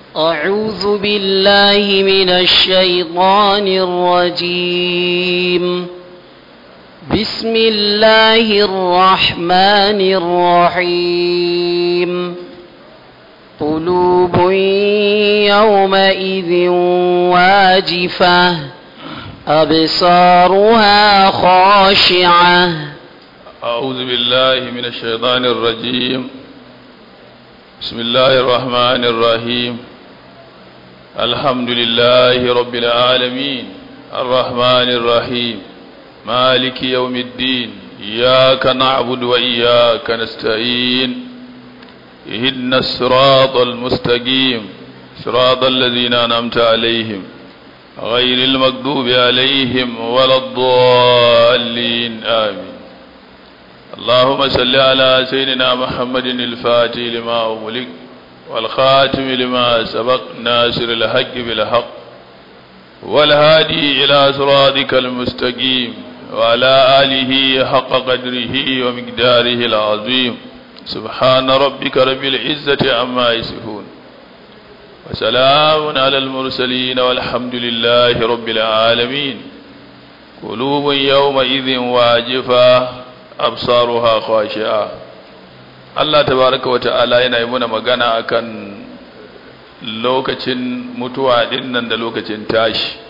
أعوذ بالله من الشيطان الرجيم بسم الله الرحمن الرحيم قلوب يومئذ واجفة أبصارها خاشعة أعوذ بالله من الشيطان الرجيم بسم الله الرحمن الرحيم الحمد لله رب العالمين الرحمن الرحيم مالك يوم الدين إياك نعبد وإياك نستعين اهدنا الصراط المستقيم صراط الذين أنعمت عليهم غير المغضوب عليهم ولا الضالين آمين اللهم صل على سيدنا محمد الفاتح لما أغلق والخاتم لما سبق ناصر الحق بالحق والهادي إلى صراطك المستقيم وعلى آله حق قدره ومقداره العظيم سبحان ربك رب العزة عما يصفون وسلام على المرسلين والحمد لله رب العالمين قلوب يومئذ واجفة absaruha khashi'a Allah tabaraka wata'ala yana yi muna magana akan lokacin mutuwa din nan da lokacin tashi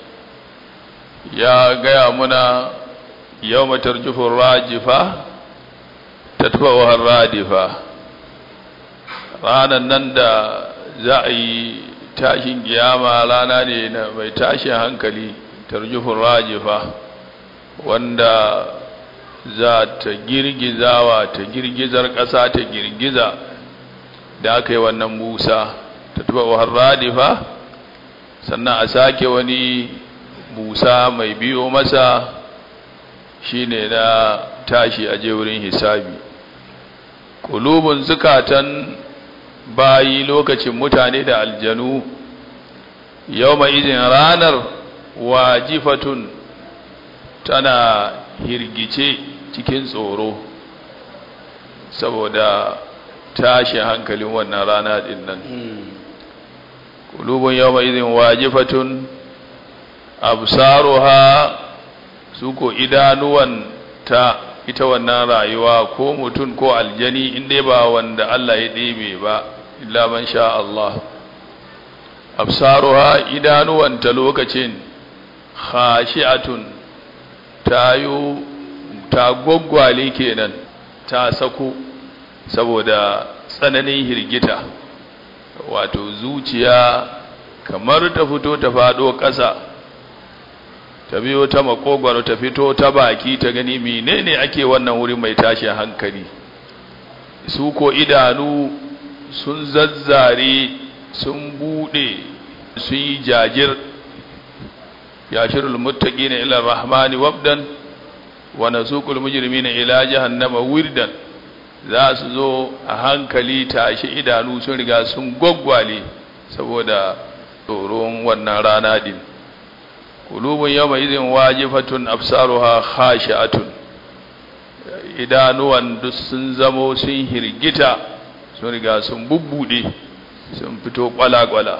ya gaya muna yawma tarjufu rajifa tatba'uha radifa ranan nan da za a yi tashin kiyama rana ne na mai tashin hankali tarjufu rajifa wanda za ta girgizawa ta girgizar ƙasa ta girgiza da aka yi wannan musa ta tuba wahar radifa sannan a sake wani musa mai biyo masa shine na tashi a je wurin hisabi kulubun zukatan bayi lokacin mutane da aljanu yau mai izin ranar wajifatun tana hirgice cikin tsoro saboda tashi hankalin wannan rana din nan kulubun yawma idhin wajifatun absaruha suko idanuwan ta ita wannan rayuwa ko mutum ko aljani inda ba wanda Allah ya ɗebe ba illa man sha Allah absaruha idanuwan ta lokacin khashi'atun tayo ta gwaggwale kenan ta sako saboda tsananin hirgita wato zuciya kamar ta fito ta fado ƙasa ta biyo ta makogwaro ta fito ta baki ta gani menene ake wannan wuri mai tashi hankali su ko idanu sun zazzare sun bude sun yi jajir yashirul muttaqina ila rahmani wabdan wa nasuqul mujrimina ila jahannama wirdan za su zo a hankali tashi idanu sun riga sun gwaggwale saboda tsoron wannan rana din kulubun yawma idin wajifatun absaruha khashi'atun idanuwan duk sun zamo sun hirgita sun riga sun bubbude sun fito kwala-kwala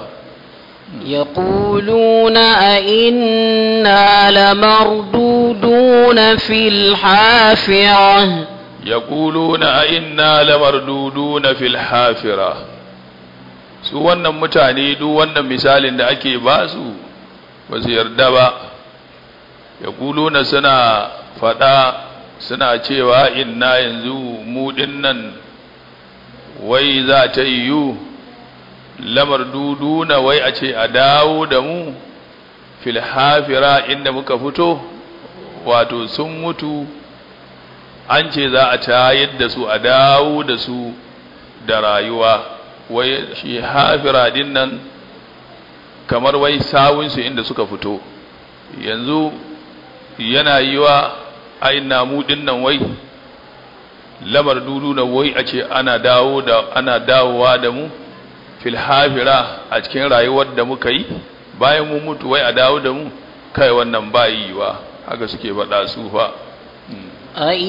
يقولون أئنا لمردودون في الحافرة يقولون أئنا لمردودون في الحافرة su wannan mutane duk wannan misalin da ake ba su ba su yarda ba ya kuluna suna faɗa suna cewa inna yanzu mu nan wai za ta yiwu lamar duduna wai a ce a dawo da mu filhafira inda muka fito wato sun mutu an ce za a tayar da su a dawo da su da rayuwa wai shi hafira din nan kamar wai sawunsu inda suka fito yanzu yana yi wa aina mu din nan wai lamar duduna wai a ce ana dawo da ana dawowa da mu fil hafira a cikin rayuwar da muka yi bayan mu mutu wai a dawo da mu kai wannan ba yiwa haka suke faɗa su fa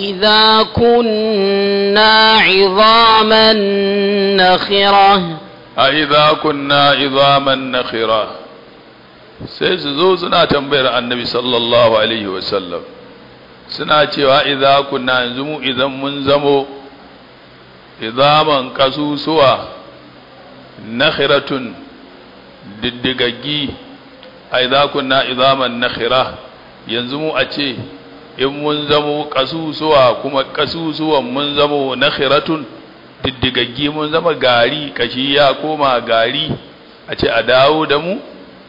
أإذا كنا عظاما نخرة a idza kunna idhaman nakhira sai su zo suna tambayar annabi sallallahu alaihi wasallam suna cewa idza kunna yanzu mu idan mun zamo idhaman kasusuwa nakhiratun diddigaggi a idza kunna idhaman nakhira yanzu mu a ce in mun zamo kasusuwa kuma kasusuwan mun zamo nakhiratun diddigaggi mun zama gari kashi ya koma gari a ce a dawo da mu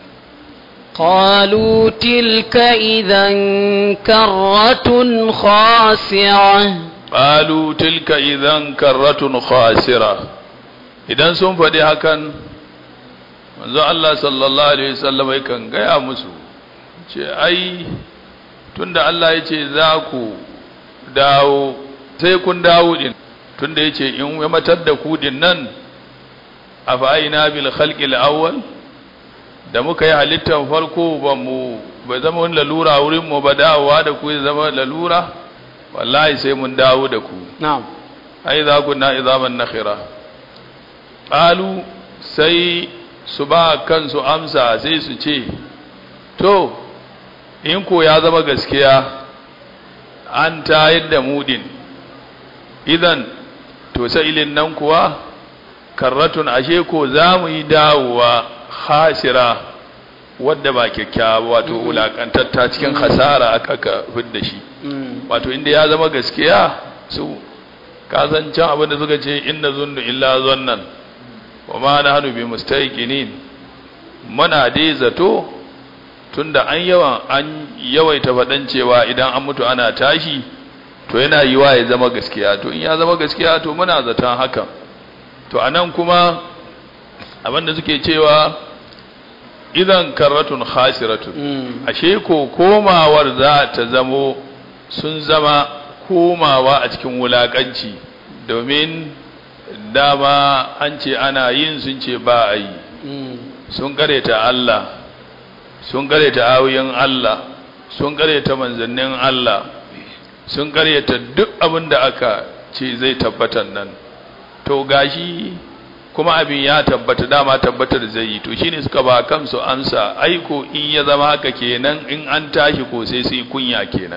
قالوا تلك إذا كرة خاسرة qalu tilka idan karratun khasira idan sun faɗi hakan manzo Allah sallallahu alaihi wasallam yakan gaya musu ce ai tunda Allah ya ce za ku dawo sai kun dawo din tunda yace in ya matar da ku din nan afaina bil khalqil awwal da muka yi halittar farko ba mu ba zama wani lalura wurin mu ba dawowa da ku ya zama lalura wallahi sai mun dawo da ku نعم ai za ku na izaman nakhira qalu sai su ba kansu amsa sai su ce to in ko ya zama gaskiya an tayar da mudin idan to sa'ilin nan kuwa karratun ashe ko za mu yi dawowa hasira wadda ba kyakkyawa wato wulakantatta cikin hasara aka ka fidda shi wato inda ya zama gaskiya su kasancan abin da suka ce inna zunnu illa zannan wa ma nahnu bi mustaqinin muna dai zato tunda an yawan an yawaita faɗan cewa idan an mutu ana tashi to yana yiwa ya zama gaskiya to in ya zama gaskiya to muna zaton hakan to anan kuma abin da suke cewa idan karratun khasiratun ashe ko komawar za ta zamo sun zama komawa a cikin wulakanci domin dama an ce ana yin sun ce ba a yi sun kareta Allah sun kareta ayoyin Allah sun kareta manzannin Allah sun kareta duk abin da aka ce zai tabbatar nan to gashi kuma abin ya tabbata dama tabbatar zai yi to shine suka ba kansu amsa aiko in ya zama haka kenan in an tashi ko sai su yi kunya kenan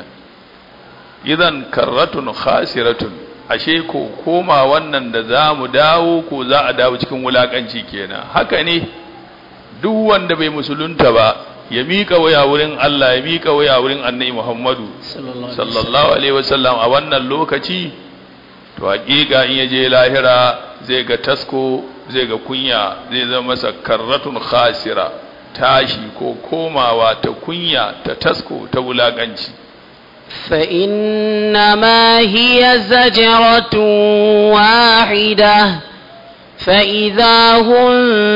idan karratun khasiratun ashe ko koma wannan da za mu dawo ko za a dawo cikin wulakanci kenan haka ne duk wanda bai musulunta ba ya miƙa waya wurin Allah ya miƙa waya wurin annabi Muhammadu sallallahu alaihi wasallam a wannan lokaci to hakika in yaje lahira zai ga tasko zai ga kunya zai zama masa karratun khasira tashi ko komawa ta kunya ta tasko ta wulakanci فإنما هي زجرة واحدة فإذا هم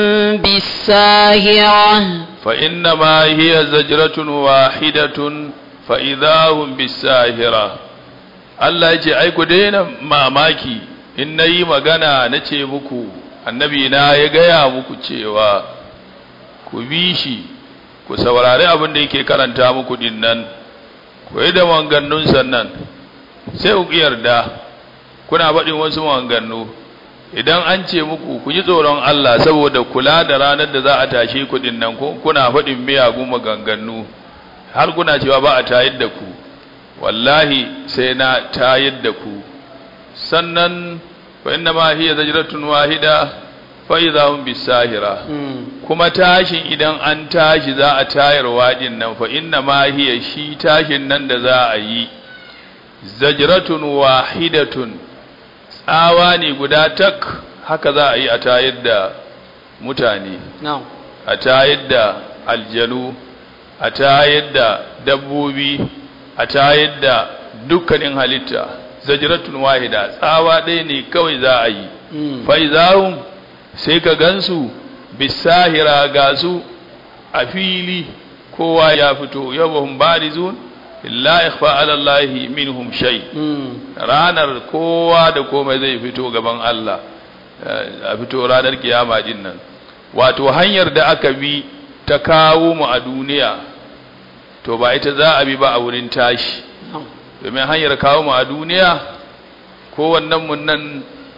بالساهرة فإنما هي زجرة واحدة فإذا هم بالساهرة Allah ya ce ai ku daina mamaki in na yi magana na ce muku annabi na ya gaya muku cewa ku bi shi ku saurari abin da yake karanta muku din nan ku yi da mangannun sannan sai ku yarda kuna faɗin wasu mangannu idan an ce muku ku ji tsoron Allah saboda kula da ranar da za a tashe ku din nan kuna faɗin miyagun maganganu har kuna cewa ba a tayar da ku wallahi sai na tayar da ku sannan fa inna ma hiya zajratun wahida fa idza hum bisahira kuma tashin idan an tashi za a tayar wadin nan fa inna ma hiya shi tashin nan da za a yi zajratun wahidatun tsawa ne guda tak haka za a yi a tayar da mutane a tayar da aljanu a tayar da dabbobi a tayar da dukkanin halitta zajratun wahida tsawa ɗaya ne kawai za a yi faizahum sai ka gansu bisahira ga su a fili kowa ya fito yawahum barizun illa ikhfa ala Allah minhum shay ranar kowa da komai zai fito gaban Allah a fito ranar kiyama din nan wato hanyar da aka bi ta kawo mu a duniya to ba ita za a bi ba a wurin tashi domin hanyar kawo mu a duniya kowannen mun nan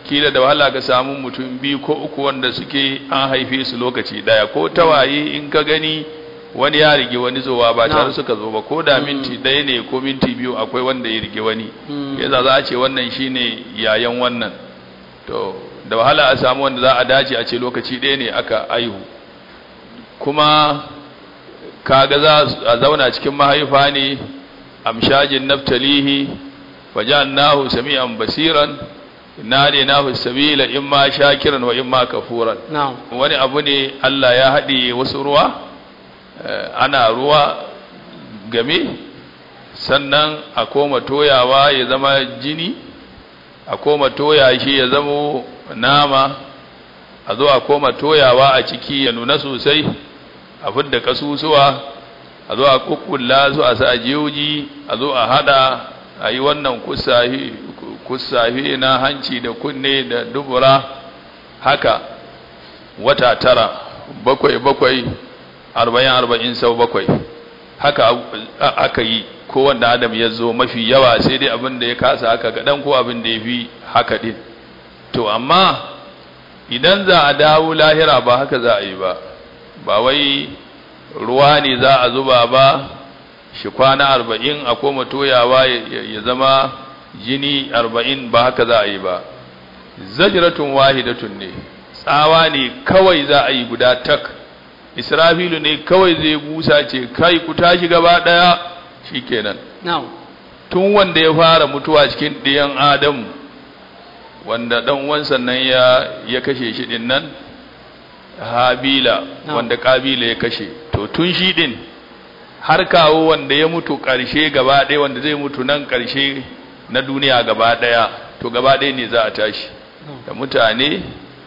kila da wahala ka samu mutum biyu ko uku wanda suke an haife su lokaci daya ko tawaye in ka gani wani ya rige wani zowa ba tare suka zo ba ko da minti ɗaya ne ko minti biyu akwai wanda ya rige wani yasa za a ce wannan shine yayan wannan to da wahala a samu wanda za a dace a ce lokaci ɗaya ne aka aihu kuma kaga za a zauna cikin mahaifa ne amshajin naftalihi fajannahu sami'an basiran nahu sabila imma shakiran wa imma kafuran wani abu ne Allah ya haɗe wasu ruwa ana ruwa game sannan a koma toyawa ya zama jini a koma toya shi ya zama nama a zo a koma toyawa a ciki ya nuna sosai a fidda kasusuwa a zo a kukkulla su a sa jiyoji a zo a hada a yi wannan kusafi na hanci da kunne da dubura haka wata tara bakwai bakwai arba'in arba'in sau bakwai haka aka yi kowanne adam ya zo mafi yawa sai dai abin da ya kasa haka kaɗan ko abin da ya fi haka ɗin to amma idan za a dawo lahira ba haka za a yi ba ba wai ruwa ne za a zuba ba shi kwana arba'in a koma toyawa ya zama jini arba'in ba haka za a yi ba zajiratun wahidatun ne tsawa ne kawai za a yi guda tak israfilu ne kawai zai busa ce kai ku tashi gaba daya shikenan tun wanda ya fara mutuwa cikin ɗiyan adamu wanda dan uwansa nan ya ya kashe shi din nan habila wanda kabila ya kashe to tun shi din har kawo wanda ya mutu ƙarshe gaba ɗaya wanda zai mutu nan ƙarshe na duniya gaba ɗaya to gaba ɗaya ne za a tashi da mutane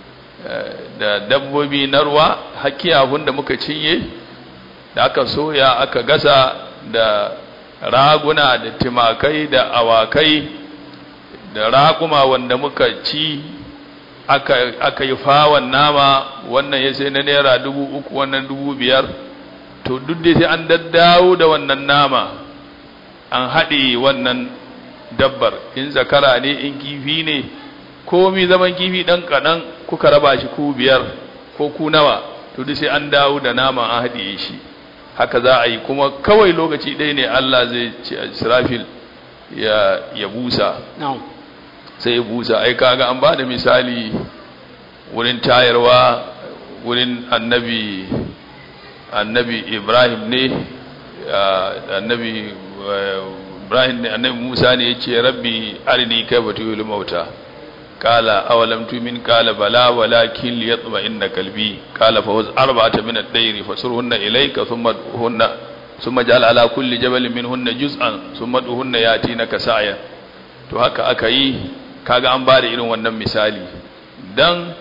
da dabbobi na ruwa hakiyahun da muka cinye da aka soya aka gasa da raguna da timakai da awakai da raƙuma wanda muka ci aka, aka yi fawon nama wannan ya sai na naira dubu uku wannan dubu biyar to duk da sai an daddawo da wannan nama an haɗe wannan dabbar in zakara ne in kifi ne komi zaman kifi ɗan kaɗan kuka raba shi ku biyar ko ku nawa to duk sai an dawo da nama an haɗe shi haka za a yi kuma kawai lokaci ɗaya ne Allah zai ce Israfil ya, ya busa sai ya busa ai kaga an ba da misali wurin tayarwa wurin annabi annabi Ibrahim ne annabi Ibrahim ne annabi Musa ne yace rabbi arini kayfa tuhil mauta qala awalam tu'min qala bala walakin liyatma'inna qalbi qala fa huz arba'ata min ad-dayri fasurhunna ilayka thumma hunna thumma ja'al ala kulli jabalin minhunna juz'an thumma duhunna yatinaka sa'ya to haka aka yi kaga an bada irin wannan misali dan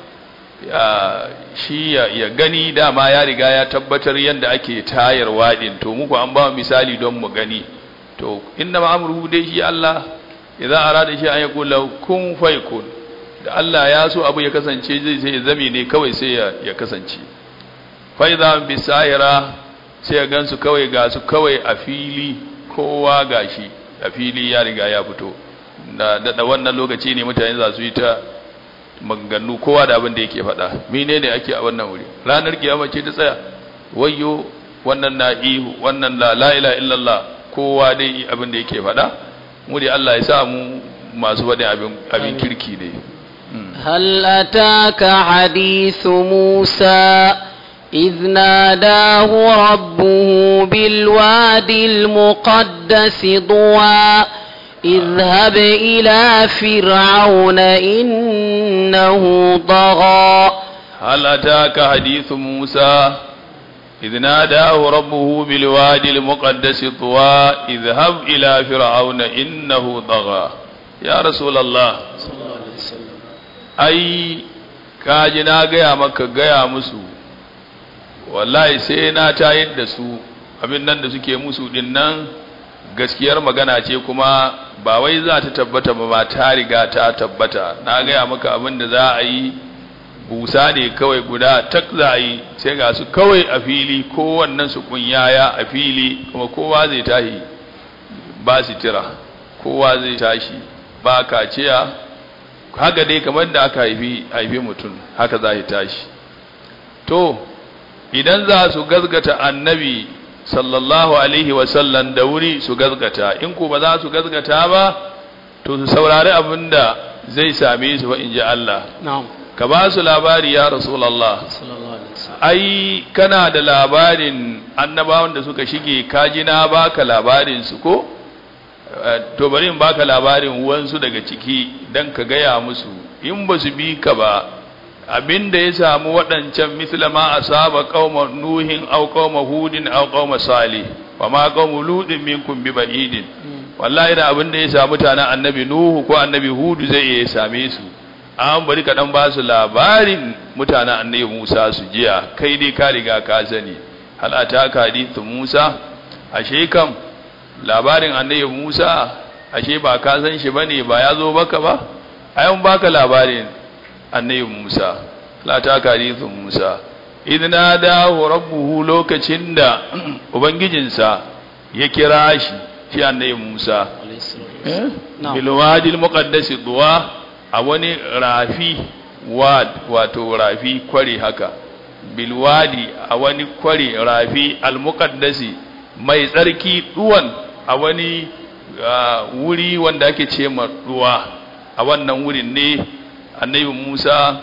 shi ya gani dama ya riga ya tabbatar yadda ake tayarwa din to muku an ba misali don mu gani to inna ma'amruhu dai shi Allah idan arada shi an ya kula kun faikun da Allah ya so abu ya kasance zai sai zame ne kawai sai ya kasance fa idza bisaira sai ya gansu kawai ga su kawai a fili kowa gashi a fili ya riga ya fito da da wannan lokaci ne mutane za su yi ta maganganu kowa da abin da yake faɗa menene ake a wannan wuri ranar kiyama ce ta tsaya wayyo wannan na ihu wannan la la ilaha illallah kowa dai abin da yake faɗa mu dai Allah ya sa mu masu faɗin abin abin kirki ne هل أتاك حديث موسى إذ ناداه ربه بالوادي المقدس طوى اذهب إلى فرعون إنه طغى هل أتاك حديث موسى إذ ناداه ربه بالوادي المقدس طوى اذهب إلى فرعون إنه طغى يا رسول الله ai kaji na gaya maka gaya musu wallahi sai na tayar da su abin nan da suke musu din nan gaskiyar magana ce kuma ba wai za ta tabbata ba ba ta riga ta tabbata na gaya maka abin da za a yi busa ne kawai guda tak za a yi sai ga su kawai a fili kowannen su kunyaya a fili kuma kowa zai tashi ba sitira kowa zai tashi ba kaciya haka dai kamar da aka haifi haifi mutum haka za ya tashi to idan za su gazgata annabi sallallahu alaihi wasallam da wuri su gazgata in ko ba za su gazgata ba to su saurari abin da zai same su ba in ji Allah na'am ka ba su labari ya rasulallah sallallahu alaihi wasallam ai kana da labarin annabawan da suka shige kaji na baka labarin su ko Eh, to bari in baka labarin wansu daga ciki dan ka gaya musu in ba su bi ka ba abinda ya samu waɗancan mislama asaba qauma nuhin aw qauma hudin aw qauma salih wa ma qaumu ludin minkum bi ba'idin wallahi da abinda ya samu mutanen annabi nuhu ko annabi hudu zai iya same su an bari ka dan ba su labarin mutanen annabi Musa su jiya kai dai ka riga ka sani hal ataka hadithu Musa ashe kam labarin annabi Musa ashe ba ka san shi bane ba ya zo baka ba ayan baka labarin annabi Musa la ta hadithu Musa idna dahu rabbuhu lokacin da ubangijinsa ya kira shi shi annabi Musa alaihi salatu Na'am. bil wadi al muqaddas duwa a wani rafi wad wato rafi kwari haka bil wadi a wani kwari rafi al muqaddasi mai tsarki duwan a wani ah, wuri wanda ake ce ma duwa a wannan wurin ne annabi Musa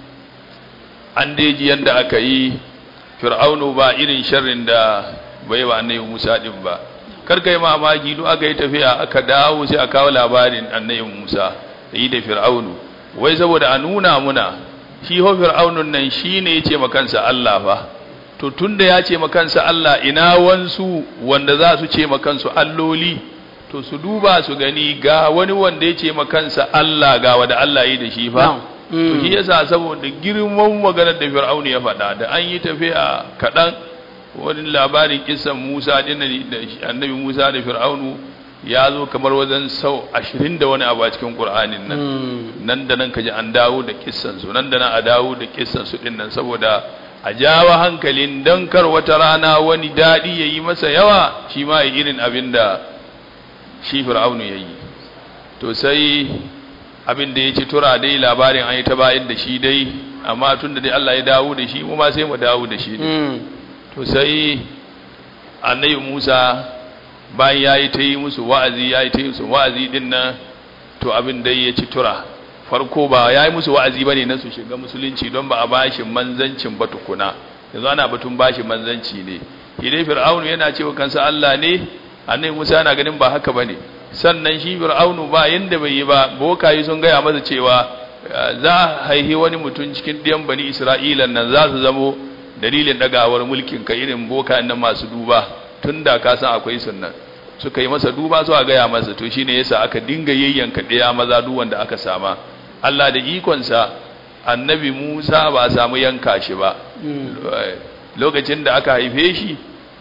an daji yanda aka yi fir'aunu ba irin sharrin da bai wa annabi Musa din ba kar kai mamaki duk aka yi tafiya aka dawo sai a kawo labarin annabi Musa da yi da fir'aunu wai saboda a nuna muna shi ho fir'aunun nan shine yace ma kansa Allah fa to tunda ya ce ma kansa Allah ina wansu wanda za su ce ma kansu alloli to su duba su gani ga wani wanda ya ce ma kansa Allah ga wanda Allah yi da shi fa Na'am. to shi yasa saboda girman maganar da fir'aunu ya faɗa da an yi tafiya kaɗan wani labarin kisan Musa din da annabi Musa da Fir'aunu ya zo kamar wajen sau ashirin da wani abu a cikin Qur'anin nan nan da nan kaji an dawo da kissan su nan da nan a dawo da kissan su din nan saboda a jawa hankalin dan kar wata rana wani dadi yayi masa yawa shi ma yi irin abin da shi Fir'aunu yayi to sai abin da ya ci tura dai labarin an yi ta bayan da shi dai amma tun da dai Allah ya dawo da shi mu ma sai mu dawo da shi to sai annabi Musa bayan ya yi ta yi musu wa'azi ya yi ta yi musu wa'azi din nan to abin dai ya ci tura farko ba ya yi musu wa'azi ba ne na su shiga musulunci don ba a bashi manzancin ba tukuna yanzu ana batun bashi manzanci ne shi dai fir'aunu yana cewa kansa Allah ne annabi Musa yana ganin ba haka bane sannan shi fir'aunu ba yanda bai yi ba bokayi sun gaya masa cewa za a haihi wani mutum cikin ɗiyan bani Isra'ilan nan za su zamo dalilin dagawar mulkin ka irin boka nan masu duba tun da ka san akwai sunnan suka yi masa duba zuwa gaya masa to shine yasa aka dinga yayyanka ɗaya maza duk wanda aka sama Allah da ikonsa annabi Musa ba a samu yanka shi ba lokacin da aka haife shi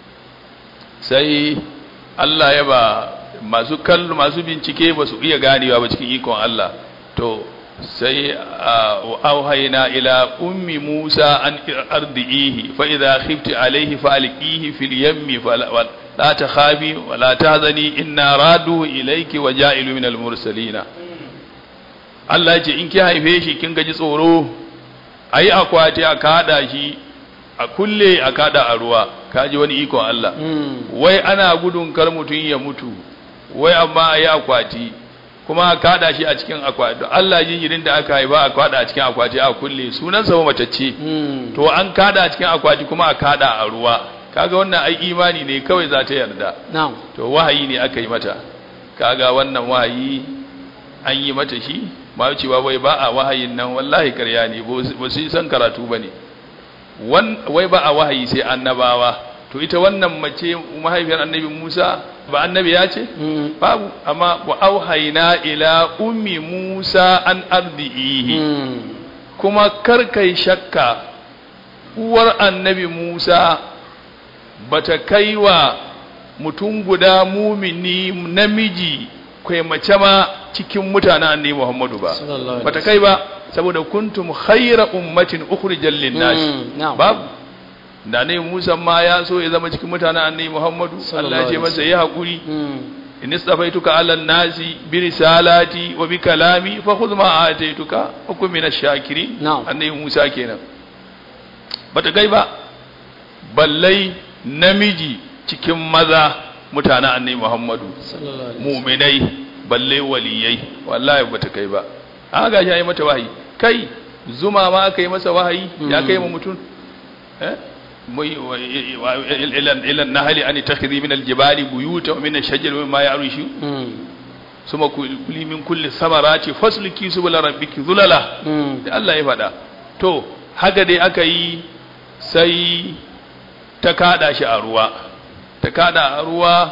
sai Allah ya ba masu kallo masu bincike ba su iya ganewa ba cikin ikon Allah to sai auhaina ila ummi Musa an ardihi fa idha khifti alayhi fa alqihi fil yammi la takhafi wa la tahzani inna radu ilayki wa ja'ilu min al mursalina Allah ce in ki haife shi kin gaji tsoro ayi akwati a kada shi a kulle a kada a ruwa kaji wani ikon Allah wai ana gudun kar mutun ya mutu wai amma ayi akwati kuma a kada shi a cikin akwati Allah jinjirin da aka haifa a kada a cikin akwati a kulle sunan sa matacce to an kada a cikin akwati kuma a kada a ruwa kaga wannan ai imani ne kawai za ta yarda na'am to wahayi ne aka yi mata kaga wannan wahayi an yi mata shi ma cewa wai ba a wahayin nan wallahi karya ne ba su san karatu bane wai ba a wahayi sai annabawa to ita wannan mace mahaifiyar annabi Musa ba annabi ya ce babu amma wa auhayna ila ummi Musa an ardihi kuma karkai shakka uwar annabi Musa bata kaiwa mutum guda mumini namiji kai mace ma cikin mutanen annabi Muhammadu ba bata kai ba saboda kuntum khayra ummatin ukhrijal lin-nas babu da ne Musa ma ya so ya zama cikin mutanen annabi Muhammadu Allah ya ce masa yi hakuri in istafaituka ala nasi bi risalati wa bi kalami fa khudh ma ataituka wa kun min ash-shakirin Na'am. annabi Musa kenan bata gai ba ballai namiji cikin maza mutanen annabi Muhammadu sallallahu alaihi wasallam mu'minai balle waliyai wallahi bata kai ba an ga shi mata wahayi kai zuma ma aka yi masa wahayi ya kai mu mutum eh mai ila ila nahali an takhidhi min aljibali buyuta wa min ash-shajari wa ma ya'rushu Mm. suma kuli min kulli samarati fasluki subula rabbiki zulala Mm. da Allah ya faɗa to haka dai aka yi sai ta kada shi a ruwa ta kada a ruwa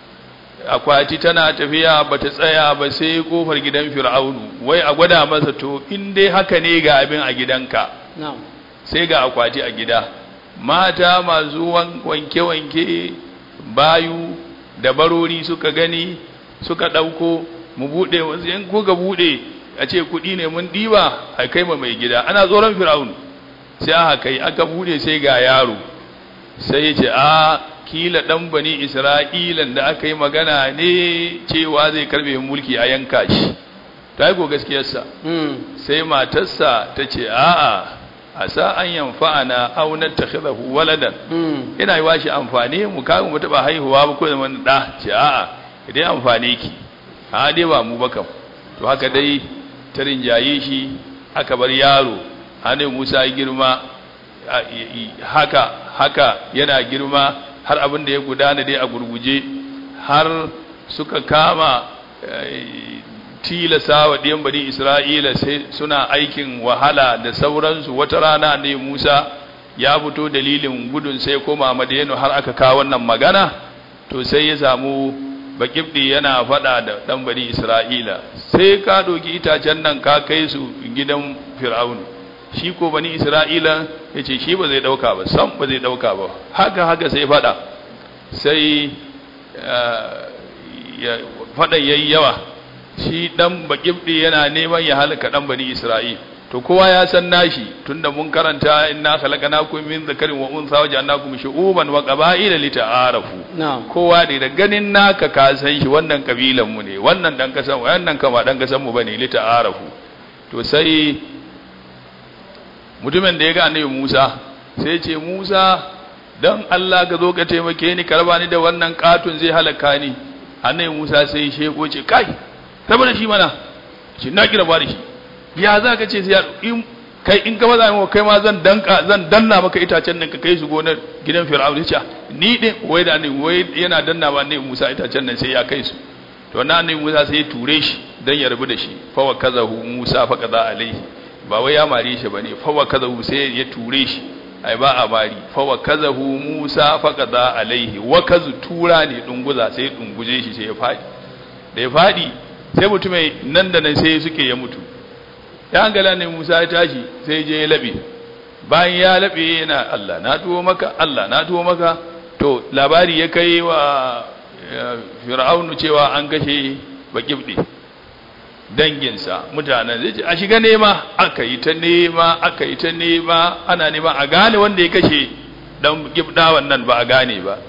akwati tana tafiya ba ta tsaya ba sai kofar gidan fir'aunu wai a gwada masa to in dai haka ne ga abin a gidanka na'am sai ga akwati a gida mata masu wan- wanke-wanke bayu da barori suka gani suka ɗauko mu buɗe wasu in kuka buɗe a ce kuɗi ne mun ɗiba a kai ma mai gida ana tsoron fir'aun sai aka kai aka buɗe sai ga yaro sai ya ce a kila ɗan bani isra'ilan da aka yi magana ne cewa zai karɓe mulki a yanka shi ta yi ko gaskiyarsa Mm. sai matarsa ta ce a'a a sa an yanfa'ana aw nattakhidahu waladan Mm. ina yi washi amfani mu ka mu taba haihuwa ba ko da wani da ce a'a idan amfane ki a dai ba mu ba kam to haka dai ta rinjaye shi aka bar yaro anai Musa ya girma a- i- i- haka haka yana girma har abin da ya gudana dai a gurguje har suka kama eh, tilasa wa ɗiyan bani Isra'ila sai suna aikin wahala da sauransu wata rana ne Musa ya fito dalilin gudun sai koma Madiyanu har aka kawo wannan magana to sai ya samu bakibdi yana faɗa da ɗan bani Isra'ila sai ka ɗauki itacen nan ka kai su gidan Fir'aunu shi ko bani Isra'ila ya ce shi ba zai ɗauka ba sam ba zai ɗauka ba haka haka sai faɗa sai ya faɗan yayi yawa shi dan bakibdi yana neman ya halaka dan bani Isra'il to kowa ya san nashi tunda mun karanta inna khalaqnakum min dhakarin wa untha wa ja'alnakum shu'uban wa qaba'ila lita'arafu na'am kowa ne da ganin naka ka san shi wannan kabilan mu ne wannan dan kasan wannan kama dan kasan mu bane lita'arafu to sai mutumin da ya ga annabi Musa sai ya ce Musa dan Allah ka zo ka taimake ni karba ni da wannan katun zai halaka ni annabi Musa sai ya sheko ce kai rabu da shi mana shi na kira ba da shi ya za ka ce sai ya in kai in ka maza mu kai ma zan danka zan danna maka itacen nan ka kai su gonar gidan Fir'aun ya ce ni din wai da ni wai yana danna ba ne Musa itacen nan sai ya kai su to na annabi Musa sai ya ture shi dan ya rabu da shi fa wa kazahu Musa fa kaza alaihi ba wai ya mare shi bane fa wa kazahu sai ya ture shi ai ba a bari fa wa kazahu Musa fa kaza alaihi wa kazu tura ne dunguza sai ya dunguje shi sai ya fadi da ya fadi sai mutumai nan da nan sai suke ya mutu ya hangala ne Musa ya tashi sai je ya labe bayan ya labe yana Allah na tuwo maka Allah na tuwo maka to labari ya kai wa eh, fir'aunu cewa an kashe bakibdi danginsa mutanen zai ce a shiga nema aka yi ta nema aka yi ta nema ana nema a gane wanda ya kashe dan gibdawan nan ba a gane ba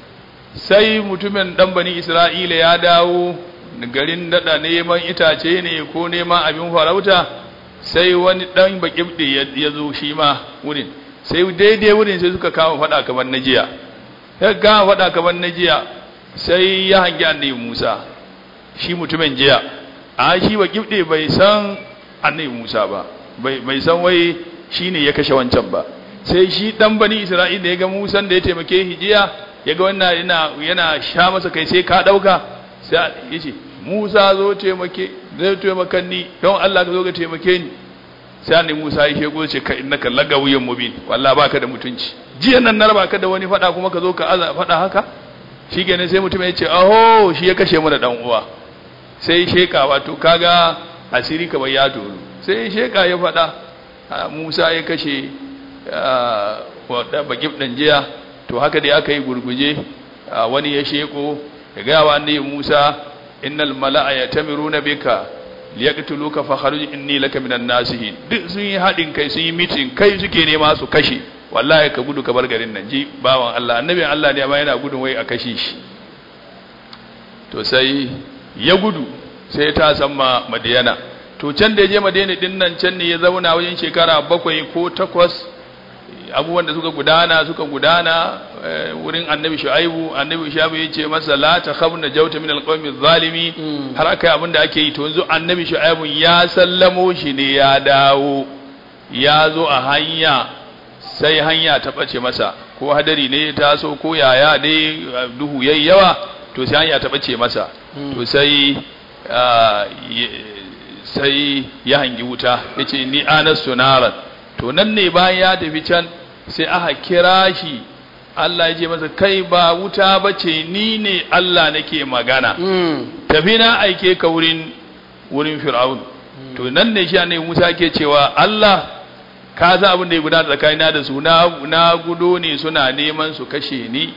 sai mutumin dan bani isra'ila ya dawo garin dada neman itace ne ko neman abin farauta sai wani dan bakibdi ya ya zo shi ma wurin sai daidai wurin sai suka kama fada kamar na jiya ya kama fada kamar na jiya sai ya hangi annabi Musa shi mutumin jiya a shi bakibdi bai san annabi Musa ba bai bai san wai shine ya kashe wancan ba sai shi dan bani Isra'ila ya ga Musa da ya taimake shi jiya ya ga wannan yana yana sha masa kai sai ka dauka sai ya ce Musa zo taimake zai taimakan ni don Allah ka zo ka taimake ni sai annabi Musa ya shego ce ka innaka lagawiyyun mubin wallahi baka da mutunci jiya nan na raba ka da wani fada kuma ka zo ka aza fada haka shikenan sai mutum ya ce aho shi ya kashe mu da dan uwa sai sheka wato kaga asiri kamar ya toru sai sheka ya fada a, Musa ya kashe wa bakib dan jiya to haka dai aka yi gurguje a, wani ya sheko ya ga wa annabi Musa innal mala'a yatamiruna bika liyaqtuluka fa kharuj inni laka minan nasihin duk sun yi hadin kai sun yi meeting kai suke nema su kashe wallahi ka gudu ka bar garin nan ji bawan Allah annabin Allah ne amma yana gudun wai a kashe shi to sai ya gudu sai ta san ma madiyana to can da ya je madiyana din nan can ne ya zauna wajen shekara bakwai ko takwas abubuwan da suka gudana suka gudana wurin annabi shu'aibu annabi shu'aibu ya ce masa la ta khabna jawta min alqawmi zalimi har aka yi abin da ake yi to yanzu annabi shu'aibu ya sallamo shi ne ya dawo ya zo a hanya sai hanya ta bace masa ko hadari ne ya taso ko yaya ne duhu yayi yawa to sai hanya ta bace masa to sai sai ya hangi wuta yace ni anastu naran to nan ne bayan ya tafi can sai aka kira shi Allah ya ce masa kai ba wuta bace ni ne Allah nake magana tafi na aike ka wurin wurin fir'aun to nan ne shi annabi Musa ke cewa Allah ka san abin da ya gudana tsakanina da su na na gudo ne suna neman su kashe ni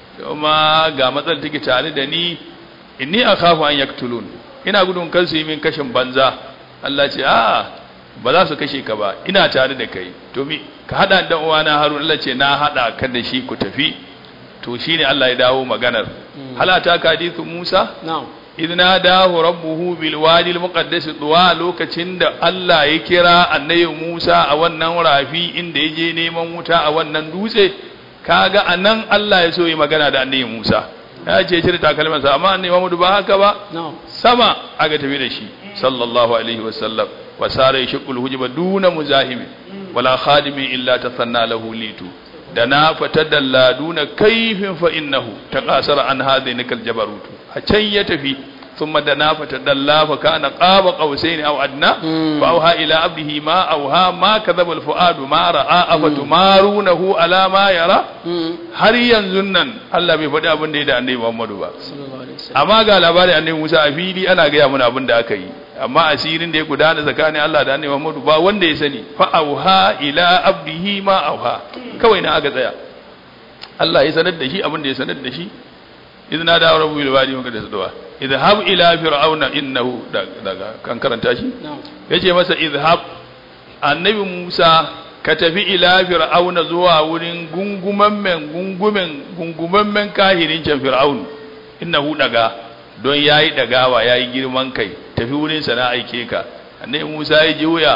kuma ga matsal take tare da ni inni akhafu an yaktulun ina gudun kar su yi min kashin banza Allah ce a ba za su kashe ka ba ina tare da kai to mi ka hada da uwana Harun Allah ce na hada ka da shi ku tafi to shine Allah ya dawo maganar halata ka hadithu Musa na'am idna dahu rabbuhu bil wadi al muqaddas duwa lokacin da Allah ya kira annabi Musa a wannan rafi inda ya je neman wuta a wannan dutse kaga anan Allah ya so yi magana da annabi Musa ya ce cire takalmansa amma annabi Muhammad ba haka ba na'am sama aka tafi da shi sallallahu alaihi wasallam wa sara yashqul hujba duna muzahimi wala khadimi illa tasanna lahu litu da na fatadalla duna kaifin fa innahu taqasara an hadhihi jabarutu a can ya tafi ثم دنا فتدلى فكان قاب قوسين او ادنى فاوحى الى عبده ما اوحى ما كذب الفؤاد ما راى افتمارونه على ما يرى har yanzu nan Allah bai faɗi abin da ya da annabi Muhammadu ba sallallahu alaihi wasallam amma ga labarin annabi Musa a fili ana gaya mana abin da aka yi amma asirin da ya gudana tsakanin Allah da annabi Muhammadu ba wanda ya sani fa auha ila abdihi ma auha kawai na aka tsaya Allah ya sanar da shi abin da ya sanar da shi idan na dawo rabu bil wadi maka da sadawa idhab ila fir'auna innahu daga kan karanta shi na'am yace masa idhab annabi Musa ka tafi ila fir'auna zuwa wurin gunguman men gungumen gunguman men kahirin can fir'aun innahu daga don yayi dagawa yayi girman kai tafi wurin sa na aike ka annabi Musa ya je wuya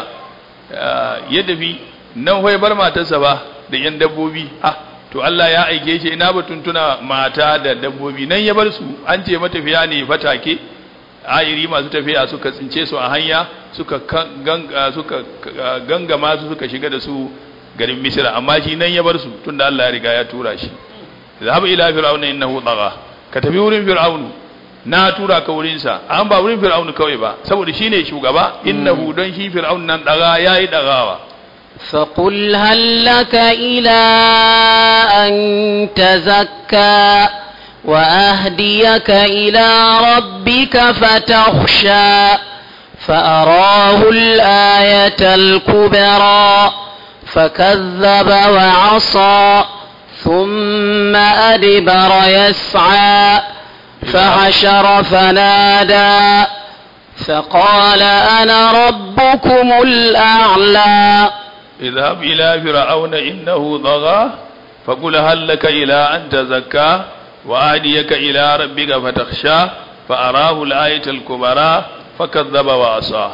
ya tafi nan hoye bar matarsa ba da yan dabbobi ah to Allah ya aike shi ina batun tuna mata da dabbobi nan ya bar su an ce matafiya ne fatake ayiri masu tafiya suka tsince su a hanya suka kan- ganga suka uh, gangama su suka shiga da su garin Misra amma shi nan ya bar su tunda Allah ya riga ya tura shi zahab ila fir'auna innahu tagha ka tafi wurin fir'aunu na tura ka wurin sa an ba wurin fir'aunu kawai ba saboda shine shugaba innahu don shi fir'aun nan daga yayi dagawa فقل هل لك إلى أن تزكى وأهديك إلى ربك فتخشى فأراه الآية الكبرى فكذب وعصى ثم أدبر يسعى فحشر فنادى فقال أنا ربكم الأعلى اذهب إلى فرعون إنه طغى فقل هل لك إلى أن تزكى وآديك إلى ربك فتخشى فأراه الآية الكبرى فكذب وعصى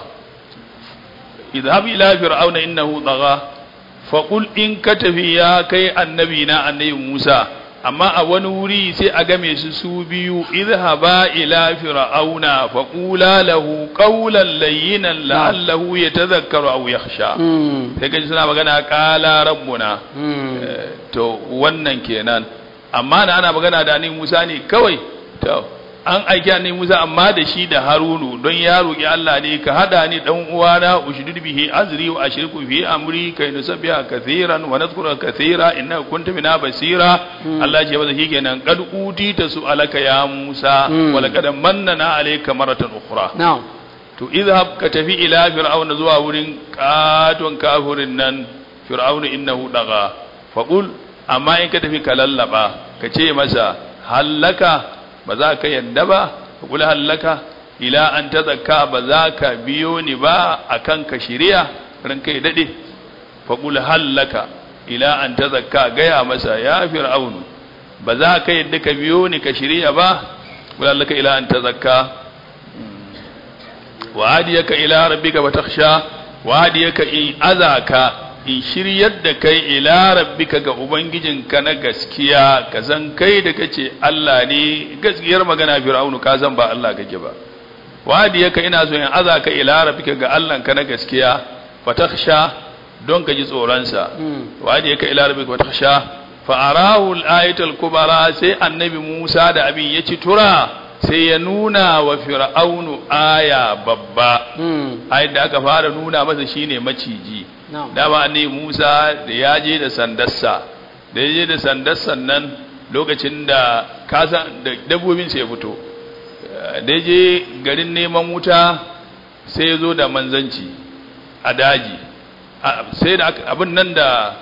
اذهب إلى فرعون إنه طغى فقل إن كتفي يا كي النبينا النبي موسى amma a wani wuri sai a game su su biyu idhaba ila fir'auna faqula lahu qawlan layyinan la'allahu yatadhakkaru aw yakhsha sai kaji suna magana qala rabbuna Eh, to wannan kenan amma da ana magana da annabi Musa ne kawai to an aiki annabi Musa amma da shi da Harunu don ya roki Allah ne ka hada ni dan uwana ushdud bihi azri wa ashriku fi amri kai nusabbiha kathiran wa nadhkura kathira innaka kunta bina basira Allah ce masa shikenan qad utita su'alaka ya Musa Mm. wa laqad mannana alayka maratan ukhra نعم to idhab ka tafi ila fir'auna zuwa wurin katon kafirin nan fir'auna innahu daga faqul amma in ka tafi ka lallaba ka ce masa hallaka ba za ka yadda ba faqul hallaka ila an tazakka ba za ka biyo ni ba akan ka shiriya ran kai dade faqul hallaka ila an tazakka gaya masa ya fir'aunu ba za ka yadda ka biyo ni ka shirya ba ولعلك إلى أن تزكى وهديك إلى ربك وتخشى وهديك إن أذاك in shiryar da kai ila rabbika ga ubangijinka na gaskiya ka san kai da kace Allah ne gaskiyar magana fir'aunu ka san ba Allah kake ba wadiyaka ina so in azaka ila rabbika ga Allah ka na gaskiya fatakhsha don ka ji tsoron sa wadiyaka ila rabbika fatakhsha fa arahu al-ayatul kubra sai annabi Musa da abin ya ci tura sai ya nuna wa fir'aunu aya babba ayat da aka fara nuna masa shine maciji dama ne Musa da ya je da sandarsa da ya je da sandarsa nan lokacin da kasa da dabbobin sai ya fito da ya je garin neman wuta sai ya zo da manzanci a daji sai da abin nan da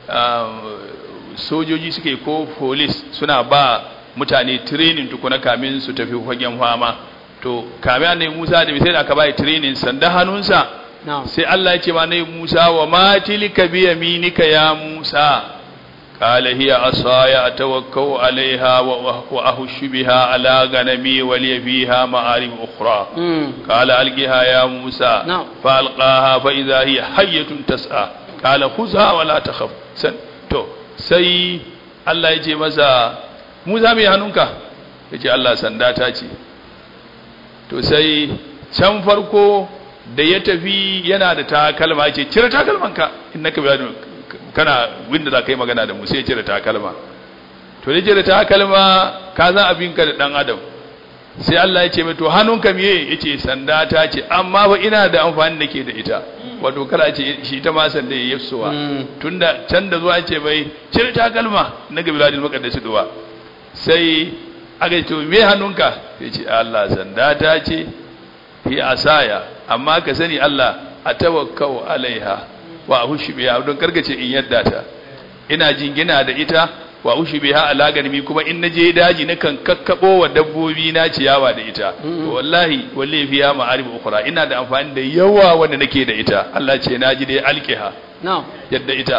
sojoji suke ko police suna ba mutane training tukuna kamin su tafi fagen fama to kamin ne Musa da sai da aka bai training sanda hannunsa sai Allah ya ce ma ne Musa wa ma tilka bi yaminika ya Musa qala hiya asaya atawakkau alaiha wa ahushu biha ala ganami wa li fiha ma'arib ukhra qala alqiha ya Musa fa alqaha fa idha hiya hayyatun tas'a qala khudha wa la takhaf san to sai Allah ya ce masa Musa mai hannunka yace Allah sanda ta ce to sai can farko da ya tafi yana da takalma ce cire takalmanka in naka biya kana winda za ka yi magana da mu sai cire takalma to da cire takalma ka san abinka da dan adam sai Allah ya ce mai to hannunka miye ya ce sanda ta ce amma ba ina da amfani da ke da ita wato kala ce shi ta ma sanda ya yafsuwa tunda can da zuwa ce bai cire takalma na ga biladin makaddasi duwa sai aka ce to me hannunka ya ce Allah sanda ta ce hi asaya amma ka sani Allah a tawakkau alaiha wa ahushi biha don karkace in yadda ta ina jingina da ita wa ushi biha ala ganimi kuma in naje daji na kan kakkabo wa dabbobi na ciyawa da ita wallahi wallahi fiya ma'arib ukhra ina da amfani da yawa wanda nake da ita Allah ce naji dai alqiha na'am yadda ita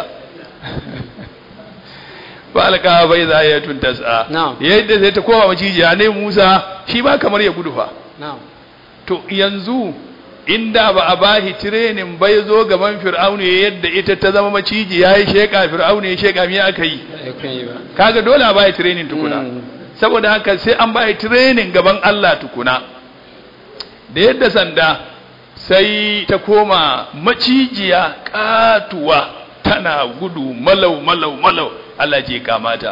fa alqa bai za ya tun tas'a yadda sai ta koma macijiya ne Musa shi ba kamar ya gudu fa na'am to yanzu inda ba a bahi tirenin bai zo gaban fir'aunu yadda ita ta zama maciji ya yi sheka fir'aunu ya sheka miya aka yi kaga dole a bahi tirenin tukuna saboda haka sai an bahi tirenin gaban Allah tukuna da yadda sanda sai ta koma macijiya katuwa tana gudu malau malau malau Allah ce kamata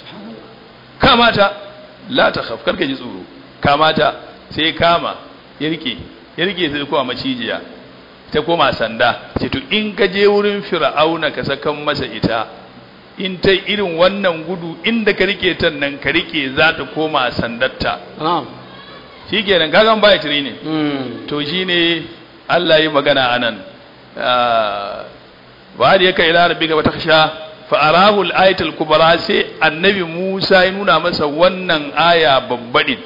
kamata la ta khaf karka ji tsoro kamata sai kama ya rike ya rike sai kuma macijiya ta koma sanda ce to in ka je wurin fir'auna ka sakan masa ita in ta irin wannan gudu inda ka rike ta nan ka rike za ta koma sandarta shi kenan kagan baya tiri ne to shi ne Allah yi magana a nan ba da yaka ila rabbi ga wata sha fa'arahu al-ayatul kubra sai annabi Musa ya nuna masa wannan aya babbaɗin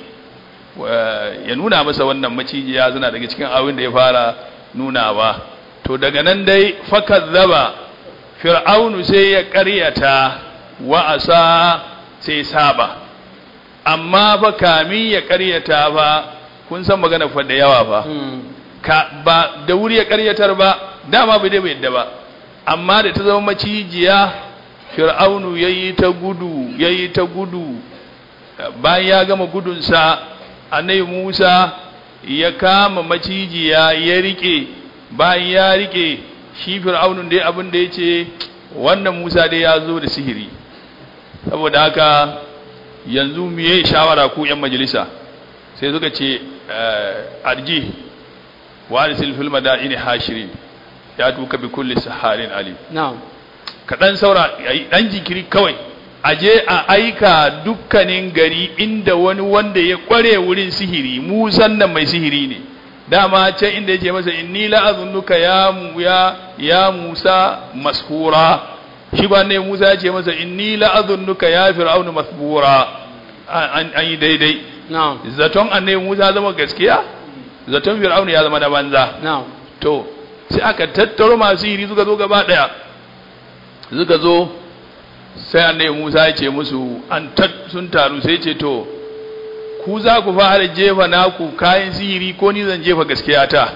ya nuna masa wannan macijiya suna daga cikin abin da ya fara nunawa to daga nan dai fakazzaba fir'aunu sai ya ƙaryata wa asa sai saba amma fa kamin ya ƙaryata fa kun san magana fa da yawa fa ka ba da wuri ya ƙaryatar ba dama bai dai bai yadda ba amma da ta zama macijiya fir'aunu yayi ta gudu yayi ta gudu bayan ya gama gudunsa annabi Musa ya kama macijiya ya rike bayan ya rike shi fir'aunun dai abin da yace wannan Musa dai ya zo da sihiri saboda haka yanzu mu yi shawara ku yan majalisa sai suka ce arji wa arsil fil madaini hashirin ya tuka bi kulli saharin alim na'am kadan saura dan jinkiri kawai aje a aika dukkanin gari inda wani wanda ya kware wurin sihiri musan nan mai sihiri ne dama can inda yake masa inni la azunnuka ya ya ya Musa mashura shi ba ne Musa ya ce masa inni la azunnuka ya fir'aunu masbura an yi daidai na'am zaton annabi Musa zama gaskiya zaton fir'aunu ya zama na banza na'am to sai aka tattaro masu sihiri suka zo gaba daya suka zo sai annabi Musa ya ce musu an sun taru sai ce to ku ku za ku fara jefa naku kayan sihiri ko ni zan jefa gaskiya ta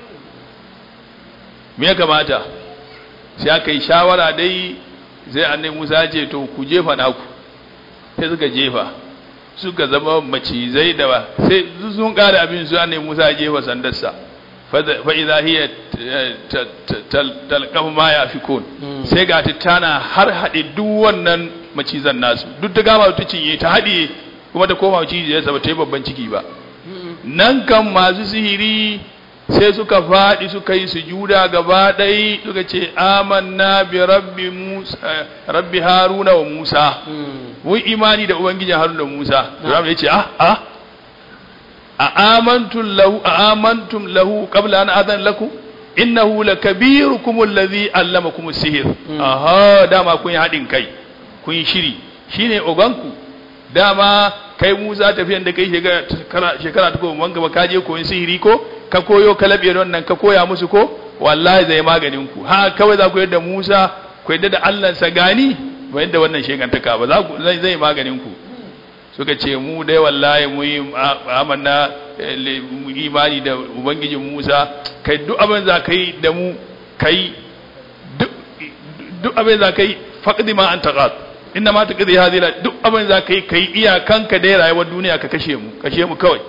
me ya kamata sai aka yi shawara dai sai annabi Musa ya ce to ku jefa naku sai suka jefa suka zama macizai da ba sai sun kare abin su annabi Musa ya jefa sandarsa fa idza hiya talqafu ma yafikun sai ga tana har hade duk wannan macizan nasu duk da gama ta cinye ta hade kuma ta koma maciji ya ba ta yi babban ciki ba nan kan masu sihiri sai suka faɗi suka yi sujuda gaba ɗai suka ce amanna bi rabbi musa rabbi haruna wa musa mun imani da ubangijin haruna da musa Ibrahim ya ce ah ah a amantum lahu a amantum lahu qabla an adan lakum innahu lakabirukum alladhi allamakum as-sihr aha dama kun yi hadin kai kun yi shiri shine oganku dama kai Musa tafiyan da kai shekara shekara ta goma gaba ka je koyin sihiri ko ka koyo ka labe wannan ka koya musu ko wallahi zai maganin ku ha kawai za ku yadda Musa ku yadda da Allah sa gani ba yadda wannan shegantaka ba za ku zai zai maganin ku suka ce mu dai wallahi mu yi amanna imani da ubangijin Musa kai duk abin za ka yi da mu kai duk abin za ka yi faqdi ma anta qad inna ma taqdi hadhihi duk abin za ka yi kai iyakanka dai rayuwar duniya ka kashe mu kashe mu kawai